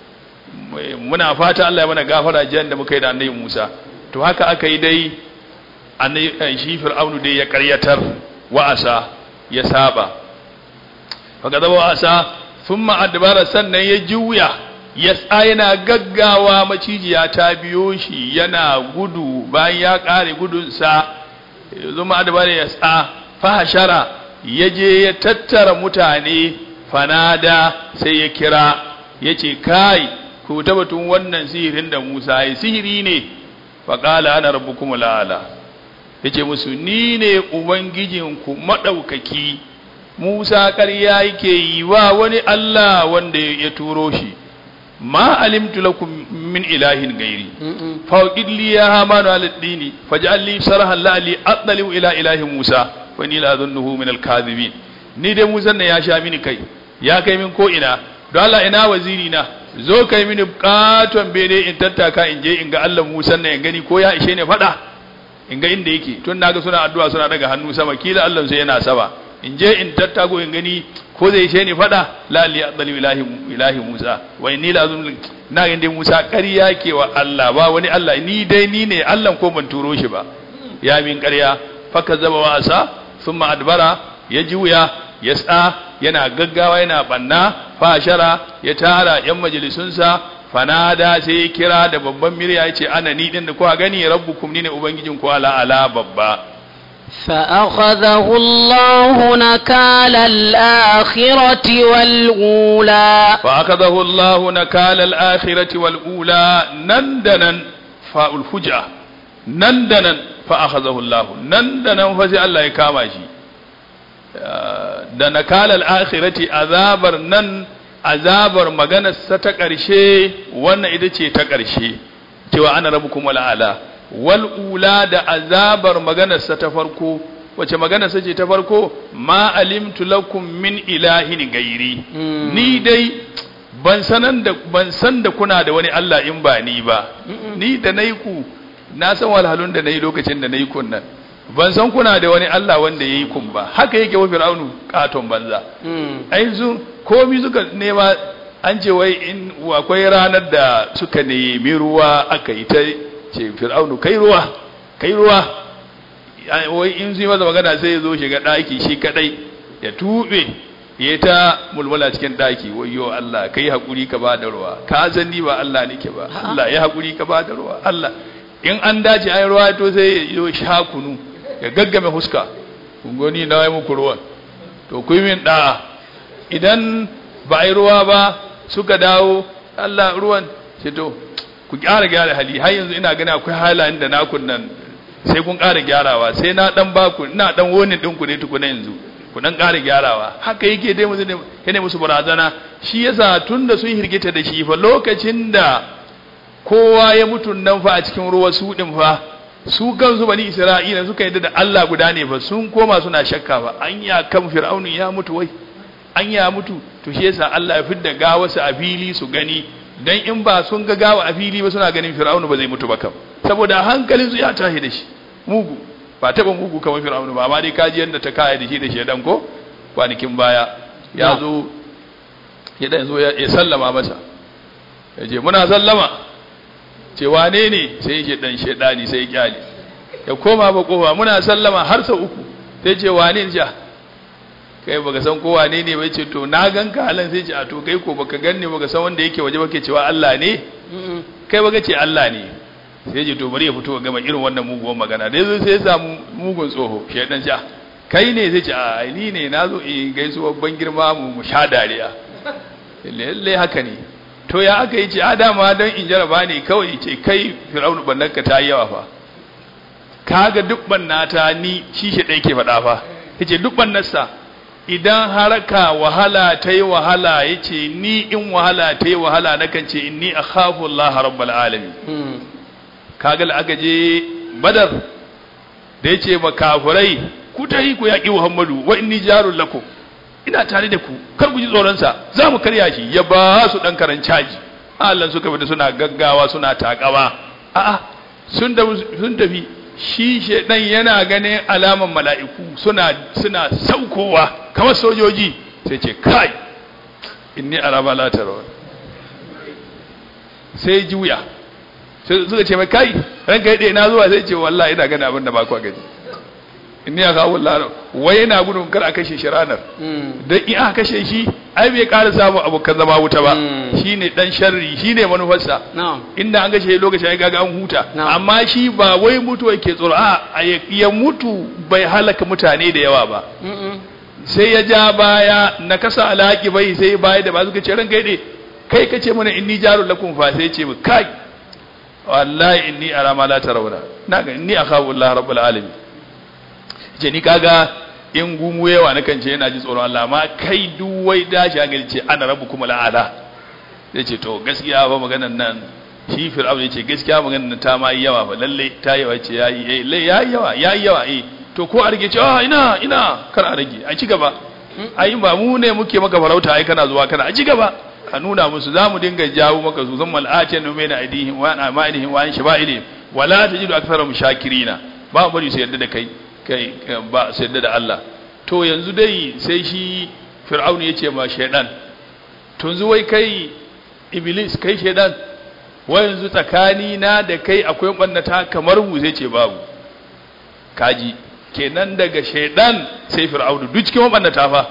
muna fata Allah ya mana gafara jiyan da muka yi da annabi Musa to haka aka yi dai annabi shi Fir'aunu dai ya karyatar wa'asa ya saba faka zaba wa'asa thumma adbara sannan ya juya ya yana gaggawa macijiya ta biyo shi yana gudu bayan ya kare gudunsa zuma adbara ya sa fahashara ya je ya tattara mutane fanada sai ya kira ya ce kai ku tabbatun wannan sihirin da Musa ya sihiri ne faƙala ana rabbukum la'ala ya ce musu ni ne ubangijinku maɗaukaki Musa ƙarya yake yi wa wani Allah wanda ya turo shi ma alimtu lakum min ilahin gairi fawqid li ya hamanu ala dini faj'al li sarhan la'ali atlalu ila ilahi Musa wa ni la adhunnuhu min al-kadhibin ni dai Musa ne ya sha mini kai ya kai min ko ina don Allah ina waziri na zo kai mini katon bene in tattaka in je in ga Allah Musa na in gani ko ya ishe ne fada in ga inda yake tun naga suna addu'a suna daga hannu sama kila Allah sai yana saba in je in tattago in gani ko zai ishe ni fada la li adali ilahi ilahi Musa wa inni la azum na ga dai Musa ƙarya ke wa Allah ba wani Allah ni dai ni ne Allah ko ban turo shi ba ya min ƙarya faka zaba wa asa thumma adbara ya juya ya tsa yana gaggawa yana banna fashara ya tara yan majalisunsa fanada sai ya kira da babban murya ya ce ana ni din da kuka gani rabbukum ni ne ubangijin ku ala ala babba فأخذه الله نكال الآخرة والأولى فأخذه الله نكال الآخرة والأولى نندنا فاء الفجأة نندنا فأخذه الله نندنا فزي الله يكامشي da nakalar akhirati azabar nan azabar maganarsa ta ƙarshe wannan ita ce ta ƙarshe cewa ana rabu kuma la'ala wal'ula da azabar maganarsa ta farko wace maganarsa ce ta farko ma alimtu lakum min ilahin gairi ni dai ban sanan da ban san da kuna da wani Allah in ba ni ba ni da nayi ku na san walhalun da nayi lokacin da nayi kun nan ban san kuna da wani Allah wanda ya yi kun ba haka yake wa fir'aunu katon banza ai su komi suka nema an ce wai in akwai ranar da suka nemi ruwa aka yi ta ce fir'aunu kai ruwa kai ruwa wai in su yi masa magana sai ya zo shiga ɗaki shi kadai ya tube ya ta mulmula cikin ɗaki wayo Allah kai haƙuri ka ba da ruwa ka san ni ba Allah nake ba Allah ya haƙuri ka ba da ruwa Allah in an dace ai ruwa to sai ya sha kunu ya gaggame huska goni na yi muku ruwan to ku yi min ɗa'a idan ba a yi ruwa ba suka dawo Allah ruwan ce to ku ƙara gyara hali har yanzu ina gani akwai halayen da nakun nan sai kun ƙara gyarawa sai na ɗan baku ina ɗan wonin ɗinku ne tukuna yanzu ku ɗan ƙara gyarawa haka yake dai musu ne musu barazana shi yasa tun da sun hirgita da shi fa lokacin da kowa ya mutu nan fa a cikin ruwa su ɗin fa su kansu bani isra'ila suka yadda da Allah guda ne fa sun koma suna shakka ba an ya kan fir'aunu ya mutu wai an ya mutu to shi yasa Allah ya fidda gawarsa a fili su gani dan in ba sun ga gawa a fili ba suna ganin fir'aunu ba zai mutu ba kam saboda hankalin su ya tashi da shi mugu ba taba mugu kamar fir'aunu ba amma dai kaji yanda ta kaya da shi da shedan ko kwanakin baya ya zo ya dan zo ya sallama masa ya ce muna sallama ce wane ne sai ya dan shedani sai ya kyale ya koma ba kofa muna sallama har sau uku sai ce wane ne ja kai baka san ko wane ne bai ce to na ganka halan sai ce a to kai ko baka ganni baka san wanda yake waje baka cewa Allah ne kai baka ce Allah ne sai ce to bari ya fito gama irin wannan muguwar magana da yazo sai ya samu mugun tsoho shedan ja kai ne sai ce a ni ne nazo in gaisuwa ban girma mu mu sha dariya lalle haka ne to ya aka yi ce a dama don in jaraba ne kawai ce kai fir'aunu bannanka ta yi yawa fa kaga duk bannata ni shi shi ɗaya ke faɗa fa yace duk bannarsa idan haraka wahala ta yi wahala yace ni in wahala ta yi wahala nakan ce inni akhafu Allah rabbul alamin kaga aka je badar da yace makafurai ku ta yi ku yaƙi Muhammadu wa inni jarul lakum ina tare da ku kar ku ji tsoronsa za mu karya shi ya ba su ɗan karan caji Allah suka fita suna gaggawa suna takawa a'a sun sun tafi shi shedan yana ganin alaman mala'iku suna suna saukowa kamar sojoji sai ce kai inni araba la tarawun sai juya sai suka ce mai kai ranka yade na zuwa sai ce wallahi ina ganin abin da ba ku gani inni ya kawo laro wai yana gudun kar a kashe shi ranar dan in aka kashe shi ai bai ƙara samun abokan zama wuta ba shine dan sharri shine manufarsa inda an kashe lokacin ai gaga an huta amma shi ba wai mutuwa yake tsoro a ya mutu bai halaka mutane da yawa ba sai ya ja baya na kasa alaki bai sai baya da ba suka ce ran gaide kai kace mana inni jarul lakum fa sai ce mu kai wallahi inni ara ma la tarawna naga inni akhafu Allah rabbul alamin ce ni kaga in gumu yawa na kan ce yana ji tsoron Allah amma kai duwai dashi a ce ana rabu kuma la'ala zai ce to gaskiya ba maganar nan shi fir'aun ya ce gaskiya maganar nan ta ma yi yawa ba lalle ta yawa ce ya yi ya yi yawa ya yi yawa eh to ko a rage ce ah ina ina kar a rage a ci gaba ai ba mu ne muke maka farauta ai kana zuwa kana a ci gaba a nuna musu za mu dinga jawo maka su zan mal'atin nume na aidihim wa na ma'idihim wa an shaba'ilihim wala tajidu aktharahum shakirina ba bari su yarda da kai kai ba su yarda da Allah to yanzu dai sai shi fir'aun ya ce ma shaidan to yanzu wai kai iblis kai shaidan wai yanzu tsakani na da kai akwai ɓannata kamar mu sai ce babu kaji kenan daga shaidan sai fir'aun duk cikin ɓannata fa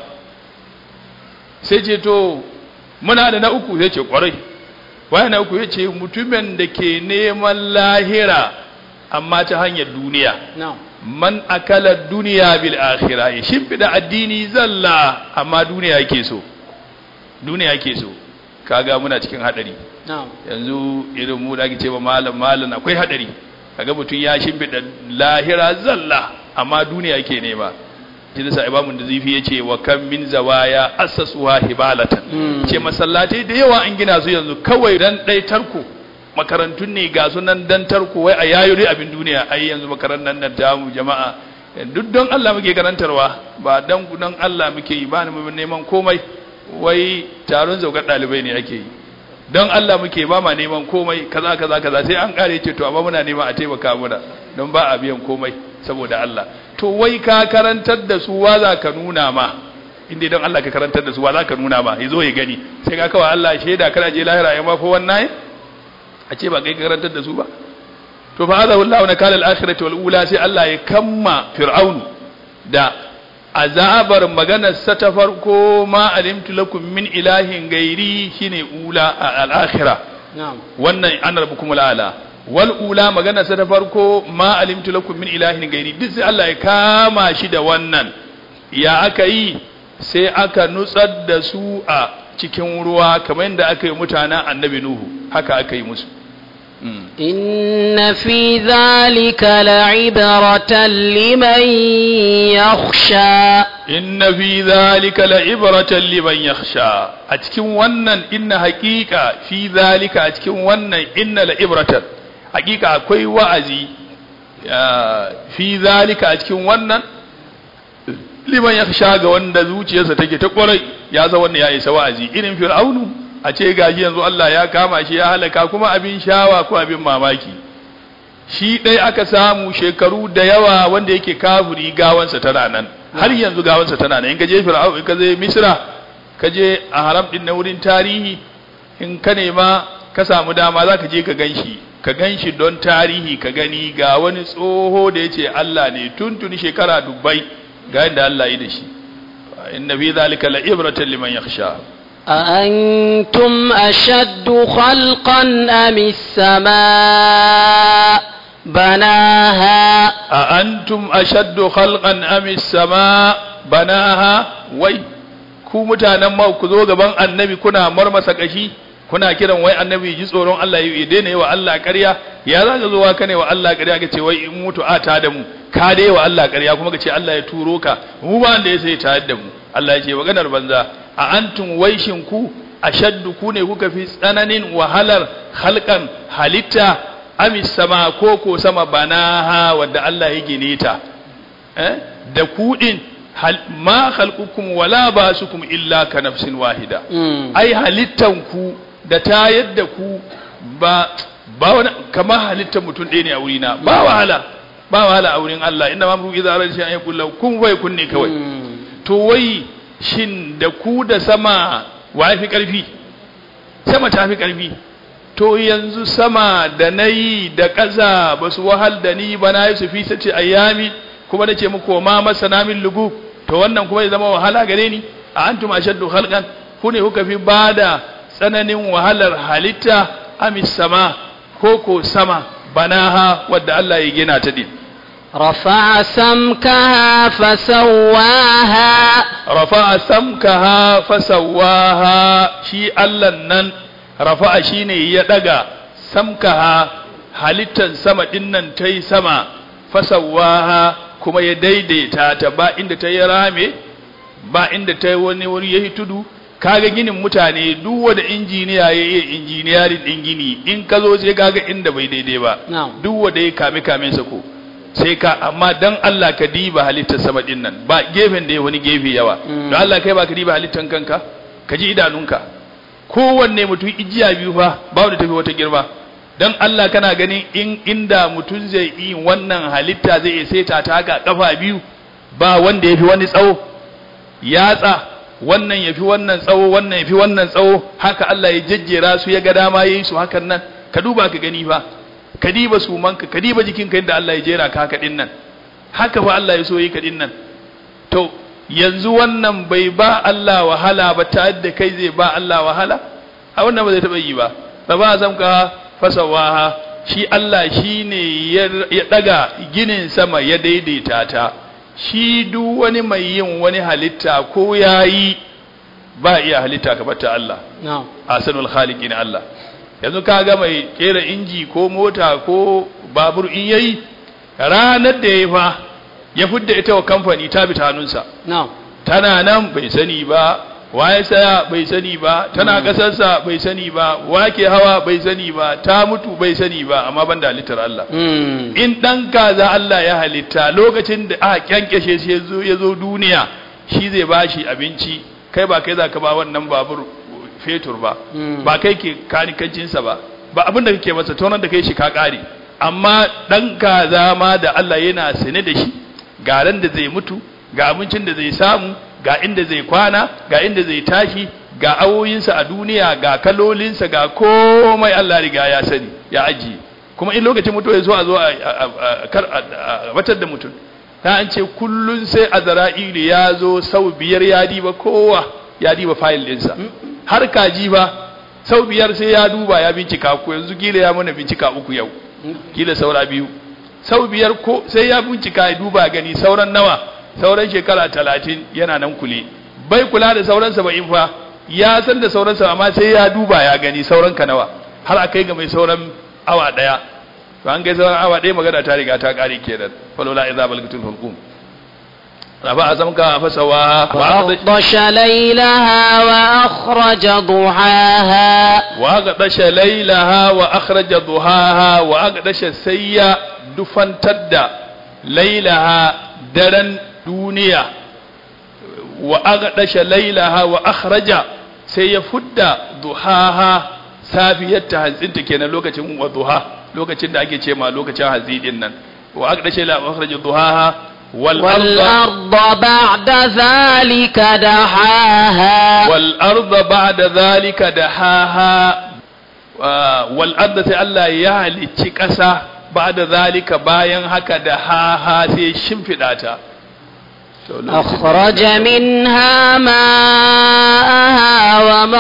sai ce to muna da na uku sai ce kwarai waya na uku ya ce mutumin da ke neman lahira amma ta hanyar duniya man akala duniya bil akhirah ya shimfida addini zalla amma duniya yake so duniya yake so kaga muna cikin hadari yanzu irin mu da ake cewa malam malam akwai hadari kaga mutum ya shimfida lahira zalla amma duniya yake nema shi da imamu da zifi yace wa kam min zawaya assasuha hibalatan ce masallatai da yawa an gina su yanzu kawai dan dai tarko makarantun ne ga sunan dan tarko wai a yayuri abin duniya ai yanzu makarantar nan ta mu jama'a duk don Allah muke karantarwa ba dan don Allah muke yi ba mu neman komai wai taron zaukar dalibai ne ake yi don Allah muke ba ma neman komai kaza kaza kaza sai an kare ce to amma muna neman a taimaka muna don ba a biyan komai saboda Allah to wai ka karantar da su wa za ka nuna ma inda don Allah ka karantar da su wa za ka nuna ma yazo ya gani sai ka kawai Allah shaida kana je lahira ya ma fa wannan a ce ba kai karantar da su ba to fa hadha wallahu na kala al-akhirati wal ula sai Allah ya kamma fir'aunu da azabar maganar sa ta farko ma alimtu lakum min ilahin gairi shine ula al-akhirah wannan an rabbukum al-ala wal ula maganar sa ta farko ma alimtu lakum min ilahin gairi duk sai Allah ya kama shi da wannan ya aka yi sai aka nutsar da su a cikin ruwa kamar yadda aka yi mutanen annabi Nuhu haka aka yi musu. إن في ذلك لعبرة لمن يخشى إن في ذلك لعبرة لمن يخشى أتكن ونن إن حقيقة في ذلك أتكن ونن إن لعبرة حقيقة كوي وعزي في ذلك أتكن ونن liman yakhsha ga wanda zuciyarsa take ta kwarai ya za wannan ya isa wa'azi irin fir'aunu a ce gaji yanzu Allah ya kama shi ya halaka kuma abin shawa ko abin mamaki shi ɗai aka samu shekaru da yawa wanda yake kafiri gawansa tana nan har yanzu gawansa tana nan in ka je fir'au in ka je misra ka je a haram din na wurin tarihi in ka nema ka samu dama za ka je ka ganshi ka ganshi don tarihi ka gani ga wani tsoho da ya ce Allah ne tuntuni shekara dubbai ga yadda Allah yi da shi inna fi zalika la ibratan liman yakhsha أأنتم أشد خلقا أم السماء بناها أأنتم أشد خلقا أم السماء بناها وي ku mutanen ma ku zo gaban annabi kuna marmasa kashi kuna kiran wai annabi ji tsoron Allah ya daina yi wa Allah ƙarya ya za ka zo wa kane wa Allah ƙarya ka ce wai in mutu a ta da mu ka dai wa Allah ƙarya kuma ka ce Allah ya turo ka mu ba da ya sai ta da mu Allah ya ce maganar banza a antum waishin ku ashaddu ku ne kuka fi tsananin wahalar halkan halitta amis sama ko ko sama banaha wadda Allah ya gine ta eh da ku din ma khalqukum wala basukum illa ka nafsin wahida ai halittan ku da ta yadda ku ba ba wani kamar halittar mutum ɗaya ne a wurina ba wahala ba wahala a wurin Allah inda ma muku idza shi an yakul kun wai kun ne kawai to wai shin da ku da sama wa fi karfi sama ta fi karfi to yanzu sama da nayi da ƙasa ba su wahal da ni ba na yi su fi sace ayyami kuma nace muku ma masana min lugu to wannan kuma ya zama wahala gare ni a antum ashaddu khalqan ku ne kuka fi bada tsananin wahalar halitta amis sama ko ko sama banaha wadda Allah ya gina ta din رفع سمكها فسواها رفع سمكها فسواها شي الله نن رفع shine ya daga samkaha halittan sama dinnan tai sama fasawaha kuma ya daidaita ta ba inda ta yi rame ba inda ta yi wani wuri yayi tudu kaga ginin mutane duk wanda injiniya ya yi injiniyarin din gini in ka zo sai kaga inda bai daidai ba duk wanda ya kame kamen sa ko sai ka amma dan Allah ka diba halittar sama din nan ba gefen da ya wani gefe yawa don Allah kai ba ka diba halittar kanka ka ji idanunka kowanne mutum ijiya biyu fa ba wanda tafi wata girma dan Allah kana ganin in inda mutum zai yi wannan halitta zai iya saita ta ga kafa biyu ba wanda yafi wani tsawo yatsa wannan yafi wannan tsawo wannan yafi wannan tsawo haka Allah ya jejjera su ya ga dama yayi su hakan nan ka duba ka gani fa ka diba sumanka ka diba jikinka inda Allah ya jera ka haka din nan haka fa Allah ya so yi ka din nan to yanzu wannan bai ba Allah wahala ba ta yadda kai zai ba Allah wahala a wannan ba zai taba yi ba ba ba zan ka fasawaha shi Allah shi ne ya daga ginin sama ya daidaita ta shi duk wani mai yin wani halitta ko yayi ba iya halitta ka bata Allah asanul khaliqin Allah yanzu ka ga mai kera inji ko mota ko babur in yayi ranar da ya fa ya fidda ita wa kamfani ta bi ta hannunsa tana nan bai sani ba waye saya bai sani ba tana kasarsa bai sani ba wake hawa bai sani ba ta mutu bai sani ba amma ban da halittar Allah in dan kaza Allah ya halitta lokacin da aka kyankyashe shi yazo yazo duniya shi zai bashi abinci kai ba kai zaka ba wannan babur fetur ba ba kai ke kanikancinsa ba ba abin da kake masa tonan da kai shi ka kare amma dan kaza ma da Allah yana sane da shi ga ran da zai mutu ga abincin da zai samu ga inda zai kwana ga inda zai tashi ga awoyinsa a duniya ga kalolinsa ga komai Allah riga ya sani ya ajiye kuma in lokacin mutuwa ya zo a zo a batar da mutum ta an ce kullun sai azra'ilu ya zo sau biyar ya diba kowa ya diba fayil ɗinsa har kaji ba sau biyar sai ya duba ya bincika ku yanzu gila ya mana bincika uku yau gila saura biyu sau biyar ko sai ya bincika ya duba gani sauran nawa sauran shekara talatin yana nan kule bai kula da sauran saba'in fa ya san da sauran sa amma sai ya duba ya gani sauran ka nawa har a kai ga mai sauran awa daya to an kai sauran awa daya magana ta riga ta kare kenan falola idza balgatul hulqum رفع سمكها فسواها وأغطش ليلها وأخرج ضحاها وأغطش ليلها وأخرج ضحاها وأغطش سيا دفن تدى ليلها درن دنيا wa aghdasha laylaha wa akhraja sai ya fudda duhaha safiyarta hantsinta kenan lokacin wa duha lokacin da ake ce ma lokacin hantsi din nan wa aghdasha laylaha wa akhraja duhaha wal arda والأرض بعد ذلك دحاها wal arda ba'da zalika dahaha wa- wal arda sai Allah ya halicci ƙasa ba'da zalika bayan haka da haha sai shimfiɗa ta To, lokacin- أخرج منها ماءها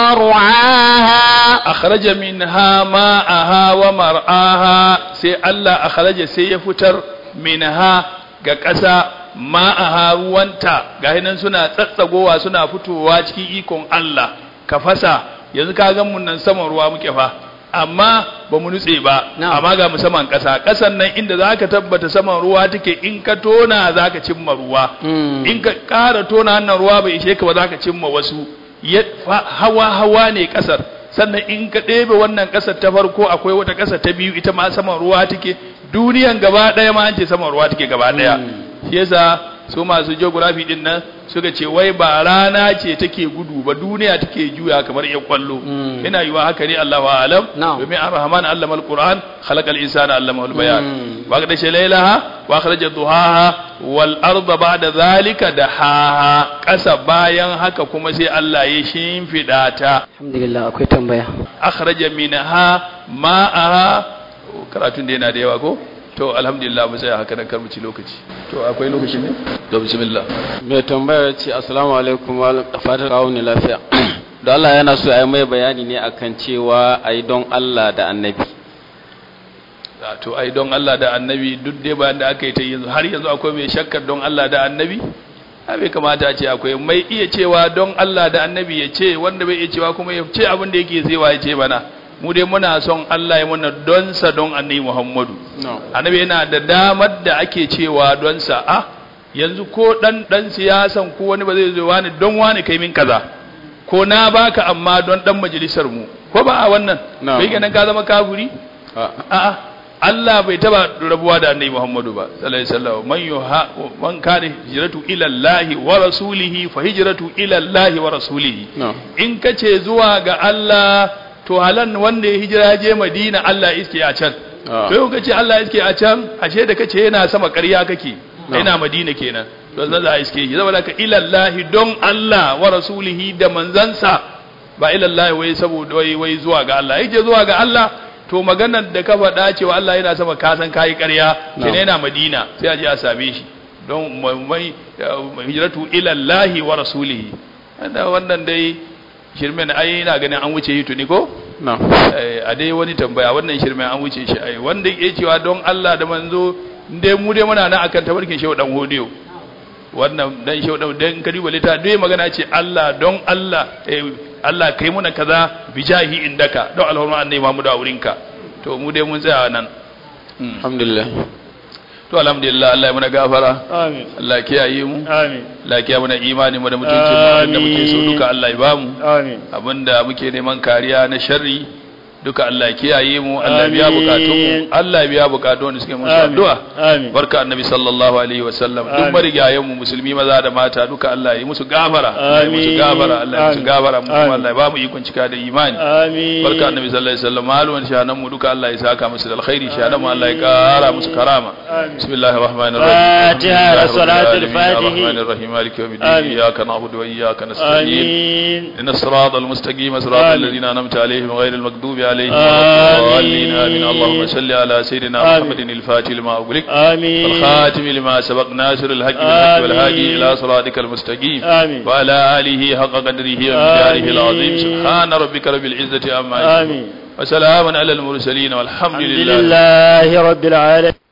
ومرعاها akhraja minha ma'aha wa mar'aha sai Allah akhraja sai ya fitar minha ga ƙasa ma'aha ruwanta ga nan suna tsatsagowa suna fitowa cikin ikon Allah ka fasa yanzu ka ga mun nan saman ruwa muke fa amma ba mu nutse ba Na'am. amma ga mu saman ƙasa ƙasan nan inda zaka tabbata saman ruwa take in ka tona zaka cimma ruwa Mm. in ka ƙara tona hannun ruwa bai ishe ka ba za ka cimma wasu Ya- fa- hawa hawa ne ƙasar sannan in ka ɗebe wannan ƙasar ta farko akwai wata ƙasar ta biyu ita ma saman ruwa take duniyan gaba ɗaya ma an ce saman ruwa take gaba ɗaya shi yasa su masu geography din nan suka ce wai ba rana ce take gudu ba duniya take juya kamar yan kwallo Mm. ina yiwa haka ne Allahu a'lam Na'am. domin ar-rahman allama al-qur'an khalaqa al-insana allamahu al-bayan Mm. wa qad laylaha wa akhraja duhaha wal arda ba'da zalika dahaha kasa bayan haka kuma sai Allah ya shimfida ta alhamdulillah akwai tambaya akhraja minha ma'aha karatun da yana da yawa ko to alhamdulillah mu tsaya haka nan kar mu ci lokaci to akwai lokaci ne to bismillah mai tambayar ce assalamu alaikum malam da fatan kawo ni lafiya da Allah yana so a yi mai bayani ne akan cewa a yi don Allah da annabi Ah, to ai don Allah da annabi duk dai bayan da aka yi ta yanzu har yanzu akwai mai shakkar don Allah da annabi a bai kamata a ce akwai mai iya cewa don Allah da annabi ya ce wanda bai iya cewa kuma ya ce abin da yake zaiwa ya ce mana mu dai muna son Allah ya muna don sa don annabi Muhammadu no. annabi yana da damar da ake cewa don sa a yanzu ko dan dan siyasan ko wani ba zai zo wani don wani kai min kaza ko na baka amma don dan majalisar mu ko ba a wannan No. bai kenan ka zama kafiri Ah, a'a Allah bai taba rabuwa da annabi Muhammadu ba sallallahu alaihi wasallam man yuha man kana hijratu ila Allah wa rasulihi fa hijratu ila Allah wa rasulihi no. in kace zuwa ga Allah to halan wanda ya hijira je Madina Allah iske a can Ah. to yau kace Allah iske a can ashe da kace yana sama ƙarya kake No. yana Madina kenan to zan za a iske shi saboda ka ila Allah don Allah wa rasulihi da manzansa ba ila Allah wai saboda wai wai zuwa ga Allah yake zuwa ga Allah to maganar da ka faɗa cewa Allah yana sama ka san kai ƙarya No. sai yana Madina sai a je a same shi don mai hijratu ila Allah wa rasulihi wanda wannan dai shirmen ai ina ganin an wuce yi tuni ko no. Eh, a dai wani tambaya wannan shirmen an wuce shi ai wanda yake cewa don Allah da manzo dai mu dai muna nan akan tabarkin shehu dan hodiyo wannan dan shehu dan dan kariba lita dai magana ce Allah don Allah eh, Allah kai muna kaza bijahi indaka don alhurma annabi Muhammadu a wurinka to mu dai mun tsaya nan Mm. alhamdulillah to alhamdulillah Allah ya muna gafara Amin. Allah ya kiyaye mu Amin. Allah ya kiyaye mana imani mu da mutuncin mu da muke so Amin. duka Allah ya bamu Amin. abinda muke neman kariya na sharri duka Allah ya kiyaye mu Allah ya biya Amin. bukatun mu Allah ya biya bukatun da suke musu Amin. addu'a Amin. barka annabi sallallahu alaihi wasallam duk Amin. marigayen mu musulmi maza da mata duka Allah ya yi musu gafara Allah ya yi musu Amin. gafara Allah ya yi musu Amin. gafara mu kuma Amin. Allah ya ba mu ikon cika da imani Amin. barka annabi sallallahu alaihi wasallam maluman shahanan mu duka Allah ya saka musu da alkhairi shahanan mu Allah ya kara musu karama Amin. bismillahir rahmanir rahim Fatiha da salatul Fatihi. الرحمن الرحيم مالك يوم الدين آمين. إياك نعبد وإياك نستعين Amin. إن الصراط المستقيم صراط آمين. الذين أنعمت عليهم غير المغضوب عليهم آمين. ولا الضالين آمين اللهم صل على سيدنا آمين. محمد الفاتح لما أغلق Amin. والخاتم لما سبق ناصر الحق بالحق آمين. والهادي إلى صراطك المستقيم آمين. وعلى آله حق قدره ومقداره آمين. العظيم سبحان ربك رب العزة عما يصفون آمين. وسلام على المرسلين والحمد الحمد لله لله رب العالمين